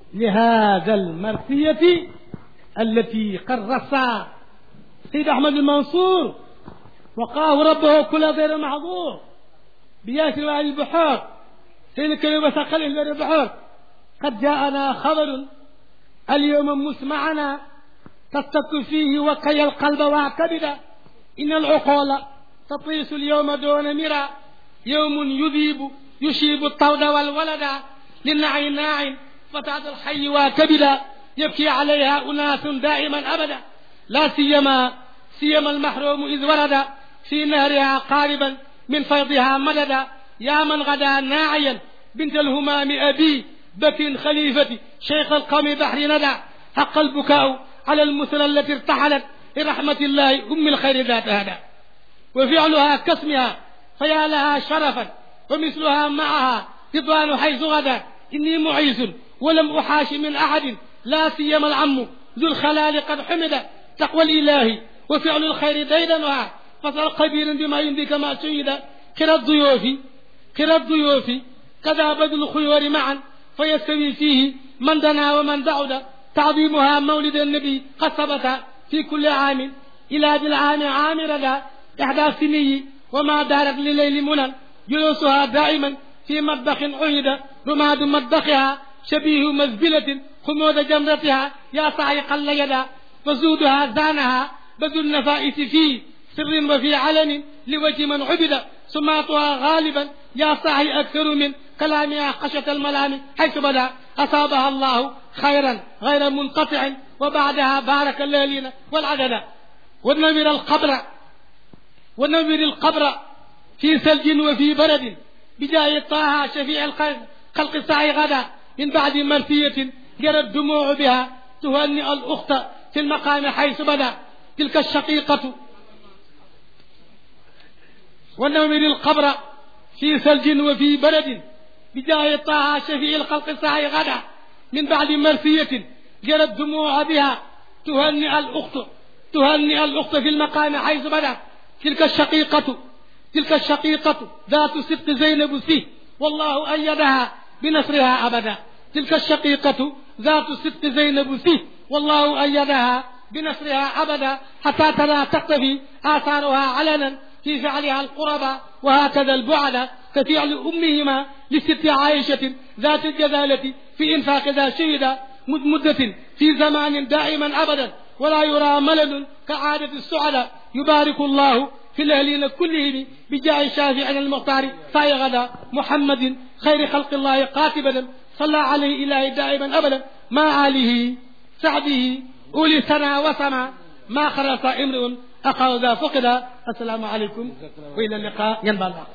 لهذا المرثية التي قد رصى سيد أحمد المنصور وقاه ربه كل غير محظور بياسر وعلي البحور سيد الكريم وثقل غير البحور قد جاءنا خبر اليوم مسمعنا تستك فيه وكي القلب واعتبدا إن العقول تطيس اليوم دون مرى يوم يذيب يشيب الطود والولد للنعي ناع فتاة الحي واكبدا يبكي عليها أناس دائما أبدا لا سيما سيما المحروم إذ ورد في نهرها قاربا من فيضها مددا يا من غدا ناعيا بنت الهمام أبي بك خليفتي شيخ القوم بحر ندى حق البكاء على المثلى التي ارتحلت لرحمة الله أم الخير ذات هدى وفعلها كاسمها فيا لها شرفا ومثلها معها رضوان حيث غدا إني معيز ولم أحاش من أحد لا سيما العم ذو الخلال قد حمد تقوى الإله وفعل الخير ديدنها فصل خبير بما يمضي كما شهد قرى الضيوف قرى الضيوف كذا بدل الخيور معا فيستوي فيه من دنا ومن بعد تعظيمها مولد النبي قد ثبت في كل عام إلى ذي العام عام ردا إحدى سني وما دارت لليل منى جلوسها دائما في مطبخ عهد رماد مطبخها شبيه مزبلة خمود جمرتها يا صاعق اليدا وزودها زانها بذل النفائس في سر وفي علن لوجه من عبد سماتها غالبا يا صاحي أكثر من كلامها خشية الملام حيث بدا أصابها الله خيرا غير منقطع وبعدها بارك الليلين والعدد ونمر القبر ونمر القبر في ثلج وفي برد بجاه طه شفيع الخلق السعي غدا من بعد مرثية جرت الدموع بها تهنئ الأخت في المقام حيث بدا تلك الشقيقة ونمر القبر في ثلج وفي برد بجاه طه شفيع الخلق السعي غدا من بعد مرثية جرت الدموع بها تهنئ الأخت تهنئ الأخت في المقام حيث بدا تلك الشقيقة تلك الشقيقة ذات صدق زينب فيه والله أيدها بنصرها أبدا تلك الشقيقة ذات صدق زينب فيه والله أيدها بنصرها أبدا حتى ترى تقتفي آثارها علنا في فعلها القربى وهكذا البعد كفعل أمهما لست عائشة ذات الجذالة في إنفاق ذا شهد مدة في زمان دائما أبدا ولا يرى ملل كعادة السعداء يبارك الله في الأهلين كلهم بجاه شافع المختار غدا محمد خير خلق الله قاتبا صلى عليه إله دائما أبدا ما آله سعده أولي سنا وسما ما خرس امرؤ أخذ ذا فقد السلام عليكم وإلى اللقاء ينبغي الله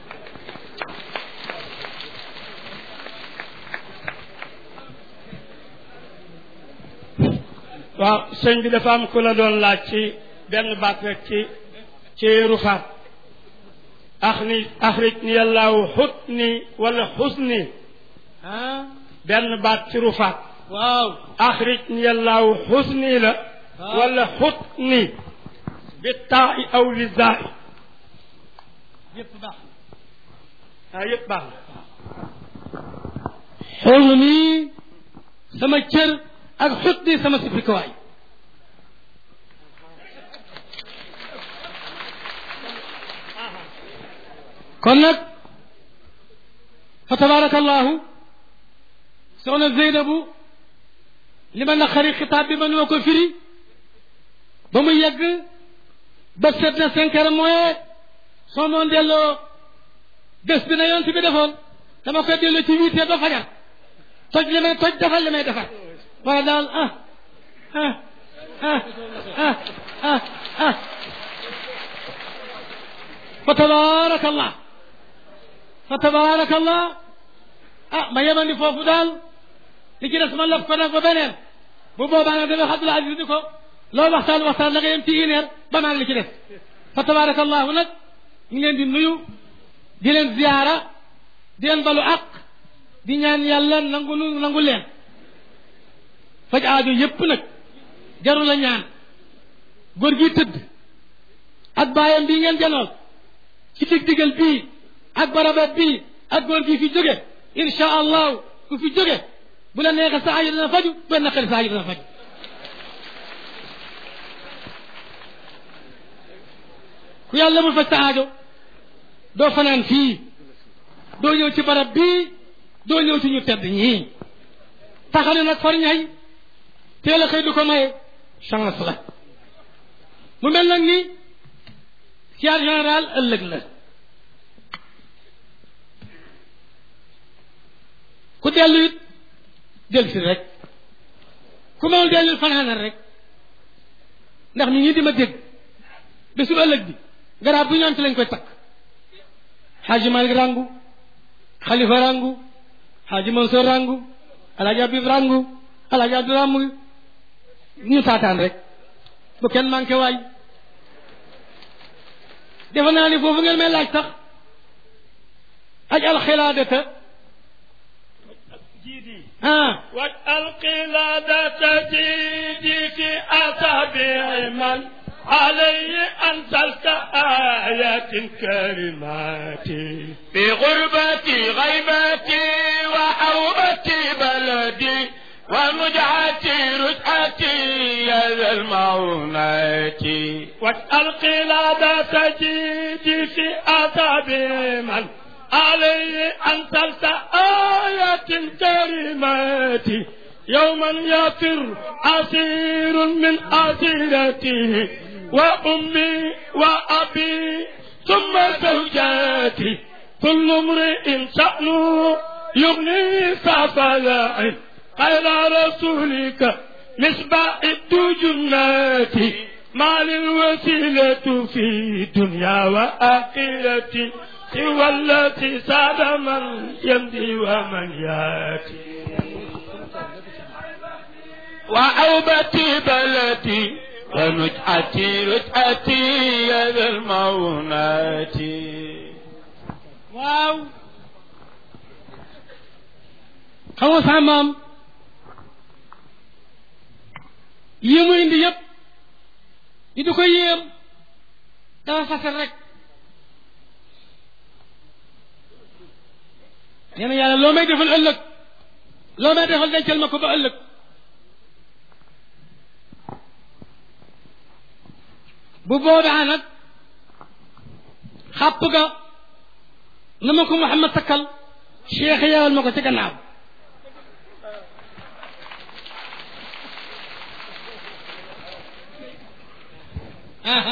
waaw sëñ bi dafa am ku la doon laaj ci benn baat rek ci ci rufaat ax ni axrij ni yàllaaw xut ni wala xus ni ah benn baat ci rufaat waaw axrij ni yàllaaw xus ni la wala xut ni bi taa i aw li zaa i yëpp baax ah yëpp baax na xool nii sama cër ak xut ni sama sifrikuwaay kon nag fa tabarakallahu soxna Zeynabu li ma naqari xitaab bi mënuma ko firi ba mu yegg ba seet na cinq heures moins soo moon delloo bés bi na yont bi defoon dama koy delloo ci huit heures ba fajar toj li may toj defal li may defar wala daal ah ah ah ah ah ah fa tabarakallah fa tabarakallah ah ma yemandi foofu daal li ci des ma laf ko nag ba beneen bu boobaa nag dama Abdul Aziz di ko loolu waxtaan waxtaan da nga yem ci une heure ba maan li ci des fa tabarakallahu nag ñu ngi leen di nuyu di leen ziyaara di leen balu àq di ñaan yàlla nangu nu nangu leen faj aajo yépp nag jaru la ñaan góor gi tëdd ak baayam bii ngeen janool ci dig digal bii ak barabat bii ak góor gi fi jóge insha allahu ku fi jóge bu la neexee sa aajo dana faju bu la naqari sa aajo dana faju ku yàlla mu faj sa aajo doo fanaan fii doo ñëw ci barab bii doo ñëw ci ñu tedd ñii taxane nag far ñay teel a xëy du ko maye chance la mu mel nag ni siyaar général ëllëg la ku dellu it del si rek ku mënul dellul fanaanal rek ndax nit ñi di ma dégg bésu ëllëg bi garab bu ñaan ci lañ koy takk xaaji malik rangu xalifa rangu xaaji mansour rangu alaaji abib rangu alaaji abdu rangu ñu taataan rek bu kenn manqué waay defe naa ni foofu ngeen may laaj sax aj alxilaadata جيدي ah والقلادة جيدي في أصابع من عليه أنزلت آيات كريمات في غربتي غيبتي وحوبتي بلدي ونجعتي رجعتي يا ذا المعونات والقلادة جيدي في أصابع من عليه أنزلت آيات كريمات يوما يفر أسير من أسيرته وأمي وأبي ثم زوجاتي كل امرئ شأنه يغني ففلاح قال رسولك مصباح الدجنات ما للوسيلة في دنيا وآخرتي سوى التي ساد من يمضي ومن ياتي وعوبتي بلدي ونجعتي رجعتي يا ذا المونات waaw xam nga sama maam yi mu indi yëpp ñu di ko yéem dafa fasal rek nee na yàlla loo may defal ëllëg loo may defal dencal ma ko ba ëllëg bu boobaa nag xàpp ga na ma ko Muhammad takkal cheikh yeewal ma ko ci gannaaw aha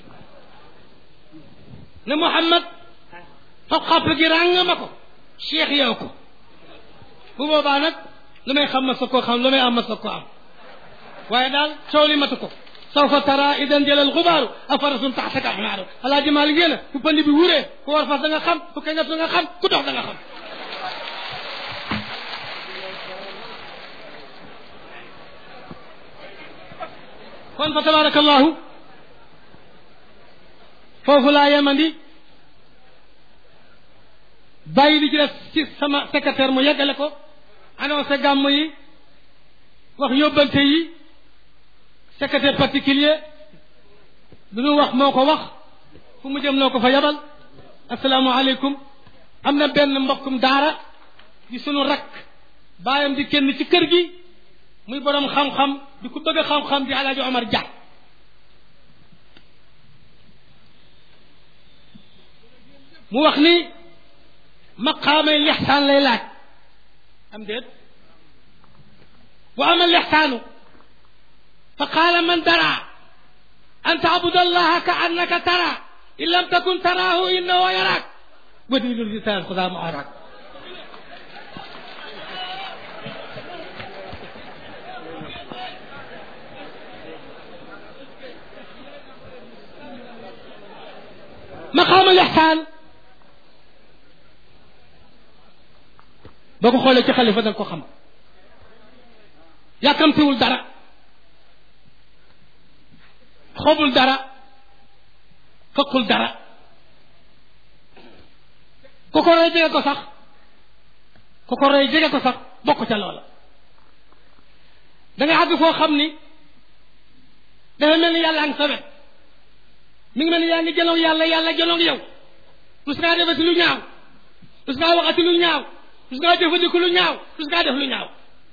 ne Muhammad fab xàpp gi ràng ma ko cheikh yeew ko bu boobaa nag lu may xam ma sa koo xam lu may am ma sa ko am waaye daal coow li matu ko sawfa tara idan jëlal xubaaru afarasun taxtaka xumaaru alaaji maali ngeen a ku pënd bi wuree ku war fas da nga xam ku kañat da nga xam ku dox da nga xam kon fa tabaraka allahu foofu laa yemandi bàyyi li ci def ci sama secrétaire mu yeggale ko annoncé gàmm yi wax yóbbante yi secrétaire particulier lu ñu wax moo ko wax fu mu jëm noo ko fa yabal asalaamualeykum am na benn mbokkum daara di sunu rakk baayam di kenn ci kër gi muy borom xam-xam di ku bëgg xam-xam di alaaji Omar Dia mu wax ni maqaamay lixsaan lay laaj am déet wa ama lixsaanu fa qaala man dara an tacbud allaha ka annaka tara in lam takun taraahu innahu yaraak wa diinu lisaan xudaa mu araak maqaama lixsaan boo ko xoolee ci xalifa da nga ko xam yàkkamtiwul dara xobul dara fëkkul dara ku ko rey jege ko sax ku ko rey jege ko sax bokk ca loola da nga àgg foo xam ni dafa mel ni yàlla ang sa wet mi ngi mel ni yaa ngi jëloog yàlla yàlla jëloog yow tus ngaa defati lu ñaaw tus ngaa waxati lu ñaaw tus ngaa jëfandiku lu ñaaw tus ngaa def lu ñaaw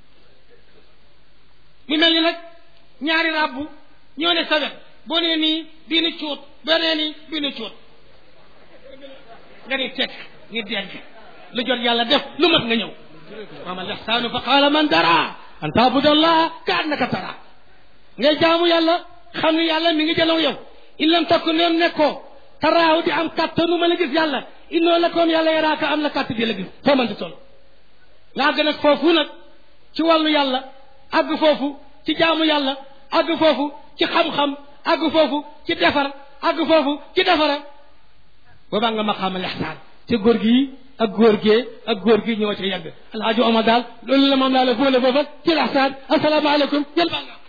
mu mel ni nag ñaari rabbu ñoo ne sa wet boo nee nii bii ni cuut boo nee nii bii ni cuut nga ni teg ni dégg lu jot yàlla def lu mat nga ñëw waama lexsaanu fa qaala man dara an taabudallah ka annaka tara ngay jaamu yàlla xam ni yàlla mi ngi jëlaw yow in lam takku neem nekkoo taraaw di am kàttanu mën a gis yàlla innoo la koom yàlla yaraaka am la kàtt di la gis foo mën di toll nga àgg nag foofu nag ci wàllu yàlla àgg foofu ci jaamu yàlla àgg foofu ci xam-xam àgg foofu ci defar àgg foofu ci defara boobaa nga maqaama lexsaan te góor gi ak góor gee ak góor gi ñoo ca yegg alhaaji omar daal loolu la moom laa la fóole foofa ci lexsaan asalaamaaleykum jël baa nga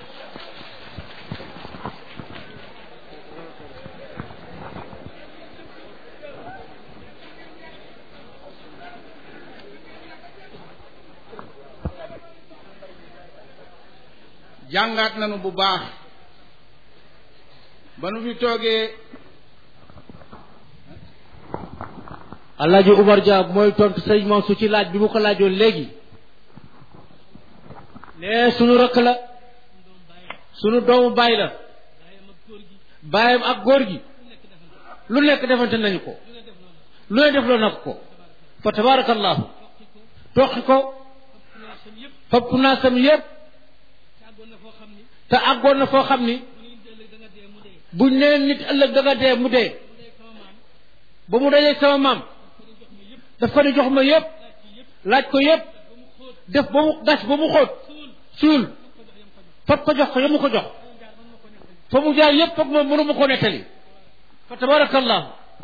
jàngaat nañu bu baax ba nu fi toogee Alaaji Umar Dia mooy tontu sëñ Mansour ci laaj bi mu ko laajoon léegi ne sunu rakk la sunu doomu baay la baayam ak góor gi lu nekk defante nañu ko lu ne def loo nag ko fa tabarakallahu toqi ko fab naasam yépp te àggoon na foo xam ni buñ nee nit ëllëg da nga dee mu dee ba mu dajee sama maam daf ko ni jox ma yépp laaj ko yépp def ba mu gas ba mu xóot suul fab ko jox ko yamu ko jox fa mu jaar yépp foog moom mënu ma ko nettali fa tabarakallahu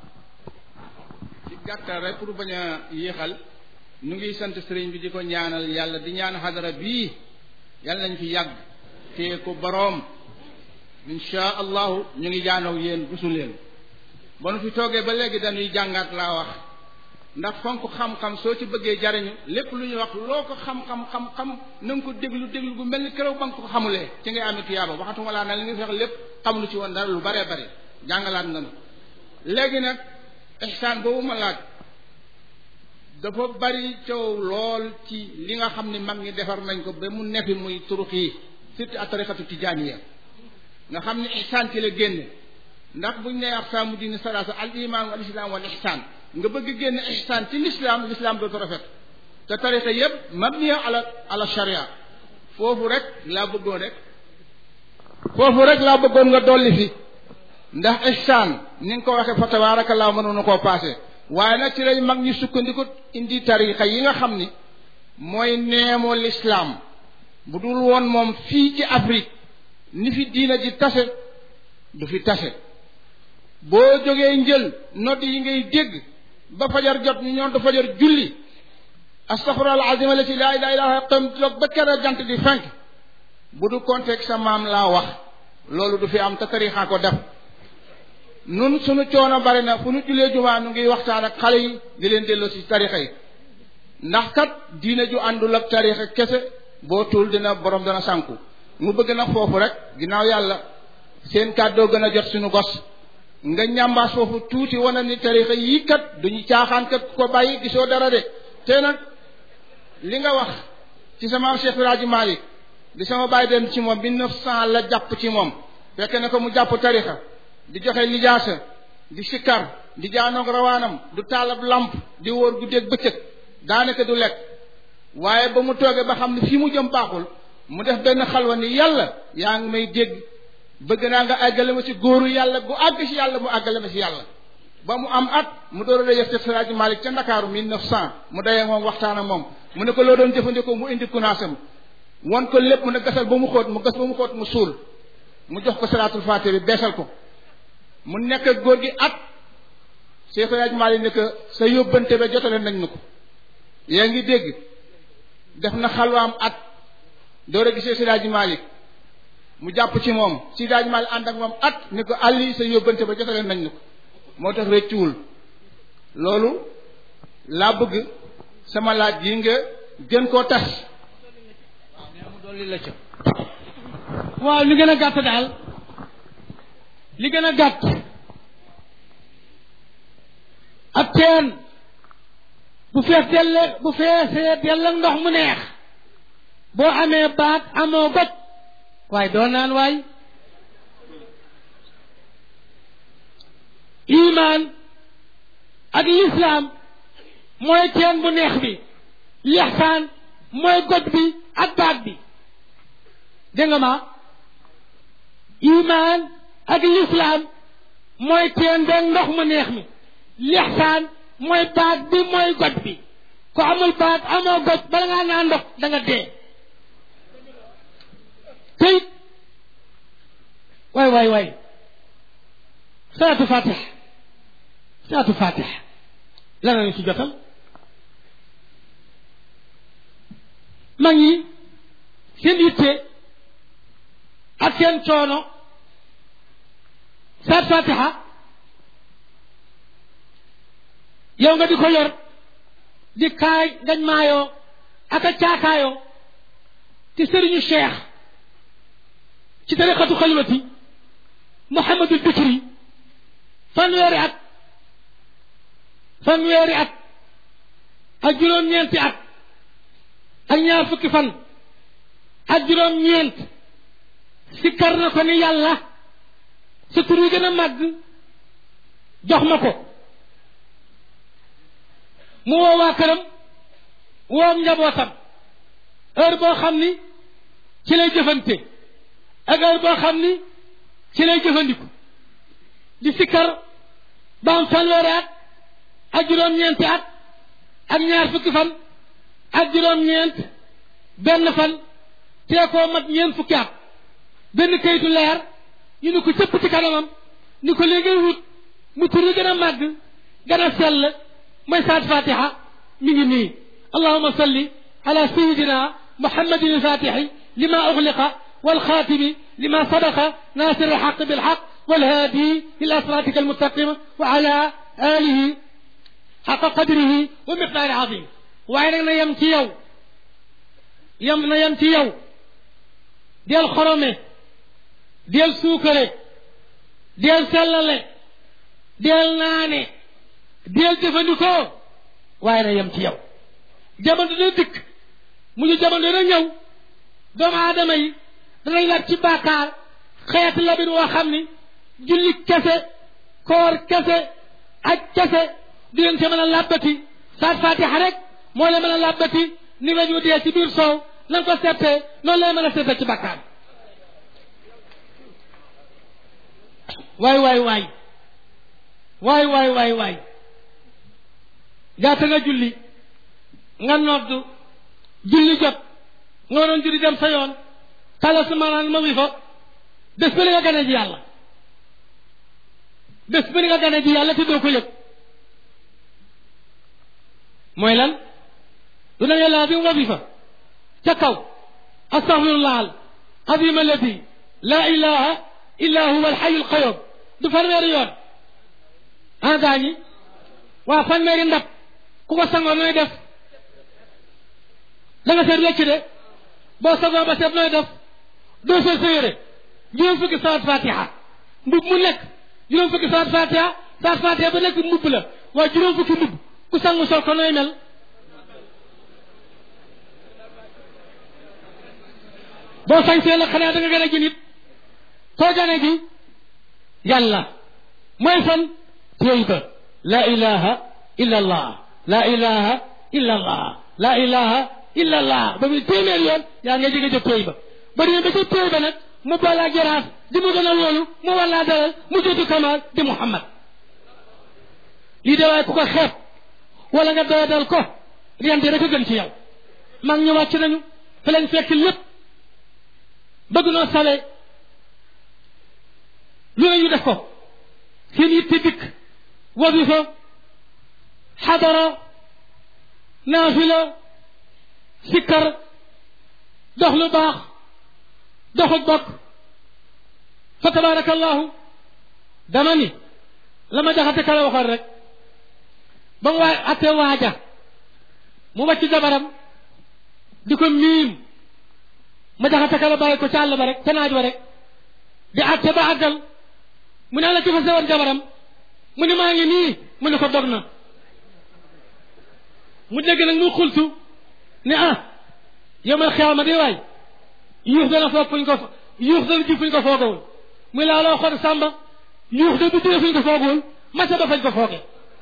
ci gàttal rek pour bañ a yéexal ñu ngi sant sëriñ bi di ko ñaanal yàlla di ñaan xadara bii yàlla nañ fi yàgg téye ko boroom insha allahu ñu ngi jaanow yéen rusu leen ba nu fi toogee ba léegi dañuy jàngaat laa wax ndax fonk xam-xam soo ci bëggee jariñu lépp lu ñuy wax loo ko xam-xam xam-xam na nga ko déglu déglu gu mel ni keroog ba nga ko xamulee ci ngay amee tuyaaba waxatuma laa na li nga fex lépp xamulu ci woon dara lu baree bari jàngalaat nga nu léegi nag ihsaan boobu ma laaj dafa bari coow lool ci li nga xam ni mag ñi defar nañ ko ba mu nefi muy turux yi surtout ak tariqatu tijaaniya nga xam ni ihsaan ci la génne ndax buñ nee aqsaamu diini salaasa al iman wal islam wal ihsaan nga bëgg génne ihsaan ci l'islam l'islam dootu rafet te tariqa yépp mabniya ala ala sharia foofu rek laa bëggoon rek foofu rek laa bëggoon nga dolli fi ndax ihsaan ni nga ko waxee fa tabaarakallaa mënoonu koo paase waaye nag ci lañ mag ñi sukkandiku indi tariqa yi nga xam ni mooy neemoo l'islam bu dul woon moom fii ci Afrique ni fi diina ji tase du fi tase boo jógee njël nodd yi ngay dégg ba fajar jot ñu ñoon du fajar julli astaghfirullah alazim la ci laa ilaha illa xam toog ba kere jant di fenk bu du contexte sa maam laa wax loolu du fi am te tarixa ko def nun suñu coono bari na fu ñu jullee jumaa nu ngi waxtaan ak xale yi di leen delloo ci tarixa yi ndax kat diina ju àndul ak tarixa kese boo tuul dina borom dana sànku mu bëgg nag foofu rek ginnaaw yàlla seen kàddoo gën a jot suñu gos nga ñambaas foofu tuuti wana ni tarixa yii kat duñu caaxaan kat ko bàyyi gisoo dara de te nag li nga wax ci sama Cheikh Raji Malick di sama bàyyi dem ci moom mille neuf cent la jàpp ci moom fekk na ko mu jàpp tarixa di joxe lijaasa di sikkar di jaanoog rawaanam du taalab lamp di wóor guddeeg bëccëg daanaka du lekk waaye ba mu toogee ba xam ne fii mu jëm baaxul mu def benn xalwa ni yàlla yaa ngi may dégg bëgg naa nga àggale ma ci góoru yàlla bu àgg ci yàlla mu àggale ma ci yàlla ba mu am at mu door a daje Seex Siraaji Malik ca Ndakaaru mille neuf cent mu dayee moom waxtaan ak moom mu ne ko loo doon jëfandikoo mu indi kunaasam won ko lépp mu ne gasal ba mu xóot mu gas ba mu xóot mu suul mu jox ko salaatul faatiha bi beesal ko mu nekk ak góor gi at Seex Siraaji Malik ne ko sa yóbbante ba jotale nañ nu ko yaa ngi dégg def na xalwaam at door a gisee Siraaji Malik mu jàpp ci moom Siraaji Malik ànd ak moom at ni ko àlli sa yóbbante ba jotale nañ nu ko moo tax rëccuwul loolu laa bëgg sama laaj yi nga gën koo tas mu dolli la ca waaw li gën a gàtt daal li gën a gàtt ak teen bu fees delle bu feesee dell ak ndox mu neex boo amee baat amoo goj waaye doo naan waay imaan ak lislaam mooy teen bu neex bi lixsaan mooy goj bi ak baat bi dégg nga ma imaan ak lislaam mooy teen beeg ndox mu neex mi lixsaan mooy baat bi mooy goj bi ku amul baat amoo goj bala ngaa naan ndox da nga dee tey waay waay waay salaatu fatix salaatu fatix lan lañu ci jotal mag ñi seen yitte ak seen coono salaatu fatixa yow nga di ko yor di kaay ngañ maayoo ak a caakaayoo ci sëriñu cheikh ci tariqatu xalwati Muhammadul Bikri fanweeri at fanweeri at ak juróom-ñeenti at ak ñaar fukki fan ak juróom-ñeent sikkar na ko ni yàlla sa tur wi gën a màgg jox ma ko mu woo waa këram woo njabootam heure boo xam ni ci lay jëfante ak heure boo xam ni ci lay jëfandiku di sikkar ba am fanweeri at ak juróom-ñeenti at ak ñaar fukki fan ak juróom-ñeent benn fan tee koo mat ñeent fukki at benn kayitu leer ñu ni ko cëpp ci kanamam ni ko léegi wut mu turi gën a màgg gën a sell mooy saat fatiha mi ngi nii allahuma salli ala sayidina muhammadin alfatixi lima uxliqa والخاتم لما سبق ناصر الحق بالحق والهادي إلى صراطك المستقيم وعلى آله حق قدره ومقدار عظيم وعيننا يمتي يو يمنا يمتي يو ديال خرمه ديال سوكره ديال سلله ديال ناني ديال جفندكو وعيننا يمتي يو jamono dina dikk mu ñu jamono dina ñëw doomu aadama yi danañ lab ci bàkkaar xeeti labin woo xam ni julli kese koor kese aj kese di leen ca mën a làbbati saat fatiha rek moo leen mën a làbbati ni nga ñu dee ci biir soow na nga ko settee noonu lay mën a settee ci bàkkaar waay waay waay waay waay waay waay jaata nga julli nga noddu julli jot nga waroon julli dem sa yoon tala su maanaan ma wi fa bés ba li nga gane ji yàlla bés ba li nga gane ji yàlla te doo ko yëg mooy lan du na yàlla bi wazifa ca kaw astaghfirullah al azim alladi la ilaha illa huwa alxayu alqayum du fanweeri yoon ah gaa ñi waa fanweeri ndab ku ko sangoo nooy def da nga seet wecc de boo sangoo ba seet nooy def doo sol sa yére juróom fukki saat fatiha mbub mu nekk juróom fukki saat fatiha saat fatiha ba nekk mbubb la waaye juróom fukki mbubb ku sangu sol ko nooy mel boo sañsee la xanaa da nga gën a ji nit koo gane ji yàlla mooy fan téy ba la ilaha illa allah la ilaha illa allah la ilaha illa allah ba muy téeméer yoon yaa nga jege jóg téy ba ba demee ba ca téy ba nag mu boole ak jaraaf di mu gën a loolu mu wallaa dalal mu jotu kamaal di muhammad lii de waaye ku ko xeeb wala nga doyadal ko riyante rek a gën ci yow mag ñu wàcc nañu fi lañ fekk lépp bëgg noo sale lu ne ñu def ko seen yitte dikk wadifa xadara naafila sikkar dox lu baax doxut bokk fa tabaraka allahu dama ni la ma jaxate kala waxoon rek ba mu waa atte waaja mu wàcc jabaram di ko miim ma jaxate kala bàyyi ko ca àll ba rek ca naaj ba rek di atte ba àggal mu ne la ci fa sewoon jabaram mu ne maa ngi nii mu ne ko dog na mu dégg nag mu xultu ne ah yemal xiyaama di waay yuux dana foog fuñ ko yuux dana ji fuñ ko foogawul muy laa loo xool sàmba yuux de bu jëlee fuñ ko foogawul masa ba fañ ko foogee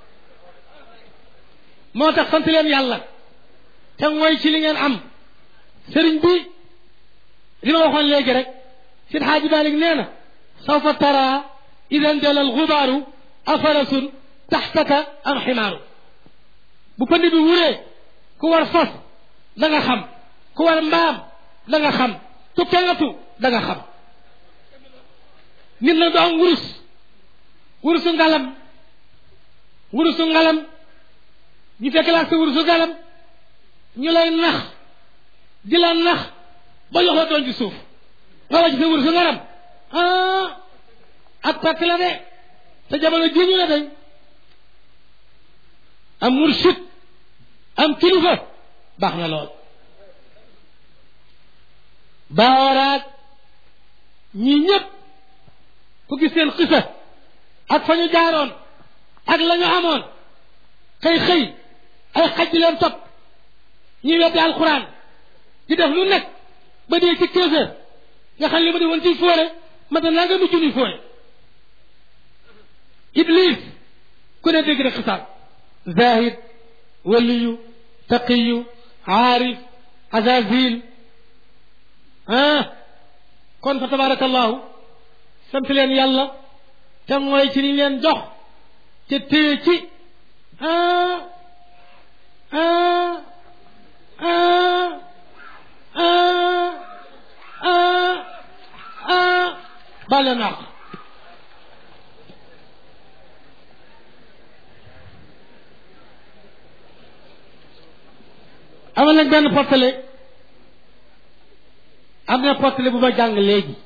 moo tax sant leen yàlla te mooy ci li ngeen am sëriñ bi li ma waxoon léegi rek sid xaaji Malik nee na sawfa tara idan jala alxubaaru afarasun taxtaka am ximaaru bu pënd bi wuree ku war fas da nga xam ku war mbaam da nga xam ku kengatu da nga xam nit nag doo am wurus wurusu ngalam wurusu ngalam ñu fekk laa sa wurusu ngalam ñu lay nax di la nax ba jox la doon ci suuf nga wàcc sa wurusu ngalam ah ak pàkk la de te jamono ji ñu ne dañ am mursid am kilifa baax na lool baawaraat ñii ñëpp ku gis seen xisa ak fa ñu jaaroon ak la ñu amoon xëy xëy ay xaj di leen topp ñuy weddi alxuraan di def lu nekk ba dee ci quinze heures nga xam li ma defoon ci fóore mata naa nga mujj ni fóore iblis ku ne dégg rek xisaab zahid waliyu taqiyu aarif azazil ah kon fa tabarakallahu sant leen yàlla te mooy ci liñ leen jox te téye ci ah ah ah ah ah ah bale naa ko amal nañ benn portale am na portale bu ma jàng léegi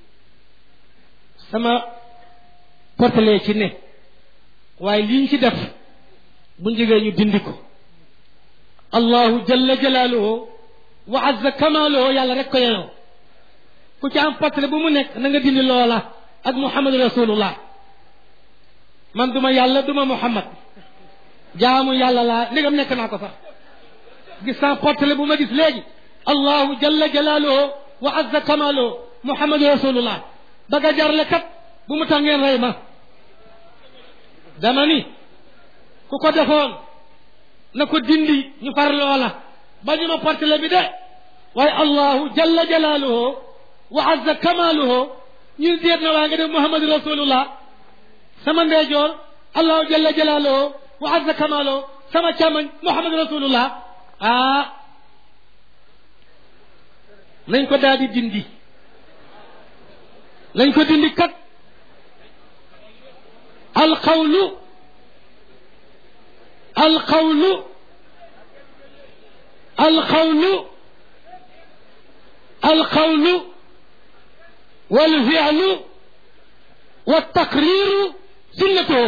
sama portale ci ne waaye li ñu ci def bu njëgee ñu dindi ko allahu jalla jalaaluhu wa azza kamaaluhu yàlla rek ko yeyoo ku ci am portale bu mu nekk na nga dindi loola ak muhammadu rasulullah man duma yàlla duma muhammad jaamu yàlla laa ndegam nekk naa ko sax gis naa portale bu ma gis léegi allahu jalla jalaaluhu wa azza kamaaluhu muhammadu rasulullah baga jarle kat bu mu tax ngeen rey ma dama ni ku ko defoon na ko dindi ñu far loola ba ñu ma portale bi de waaye allahu jalla jalaaluhu wa azza kamaaluhu ñun déet na waa nga def muhammadu rasulullah sama ndeyjoor allahu jalla jalaaluhu wa azza kamaaluhu sama càmmoñ muhammadu rasulullah ah nañ ko daal di dindi nañ ko dindi kat alqawlu alqawlu alqawlu alqawlu walfi'lu waltaqriru sunnatuhu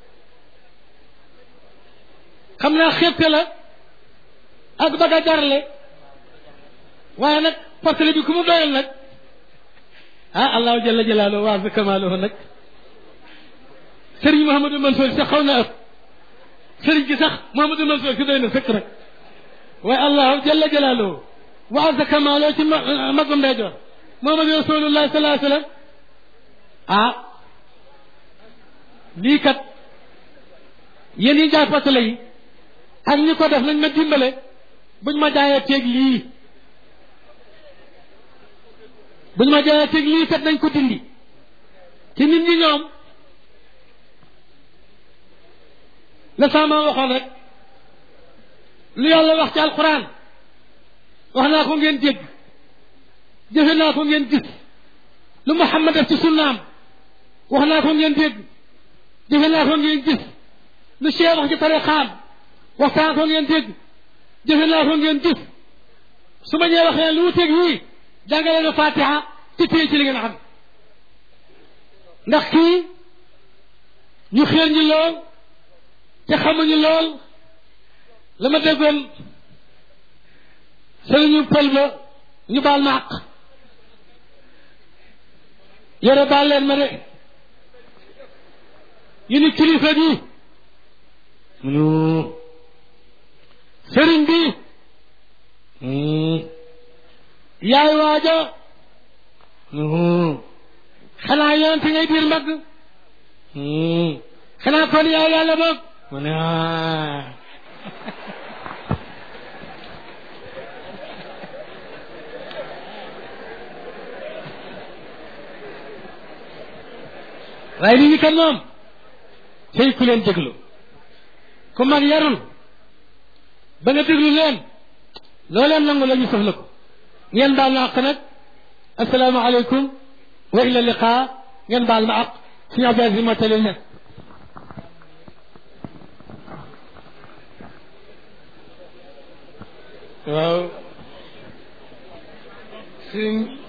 xam naa xépte la ak bëgg a jarle waaye nag portale bi ku mu doyal nag ah allahu jalla jalaaluhu wa azza kamaaluhu nag sëriñ Mouhamadou Mansour sax xaw na ëpp sëriñ gi sax Mouhamadou Mansour si doy na sëkk rek waaye allahu jalla jalaaluhu wa azza kamaaluhu ci magum ndeyjoor Muhammadu rasulullah sallallahu alayhi wa sallam ah lii kat yéen yi jaay portale yi ak ñi ko def nañ ma dimbale buñ ma jaayee teeg lii buñ ma jaayee teeg lii kat nañ ko dindi te nit ñi ñoom la sama waxoon rek lu yàlla wax ci alquran wax naa ko ngeen dégg jëfe naa ko ngeen gis lu Muhammad def ci sunnaam wax naa ko ngeen dégg jëfe naa ko ngeen gis lu Cheikh wax ci tarixaam waxtaan ko ngeen dégg jëfe naa ko ngeen gis su ma ñëwee waxee lu wuteeg yii jàngale na fatiha te téye ci li ngeen xam ndax kii ñu xéer ñi lool te xamuñu lool la ma déggoon sëriñu pël ba ñu baal ma àq yore baal leen ma de yu ni kilifa bi munu sëriñ bi yaay waaja xanaa yonent ngay biir mag xanaa kon yaay yàlla boog mu ne ah waaye nit ñi kat moom tey ku leen déglu ku mag yarul ba nga déglu leen loo leen nangu la ñu sof la ko ngeen baal ma àq nag asalaamaaleykum wa ila liqaa ngeen baal ma àq suñu Abdou Aziz moo tali ne waaw suñ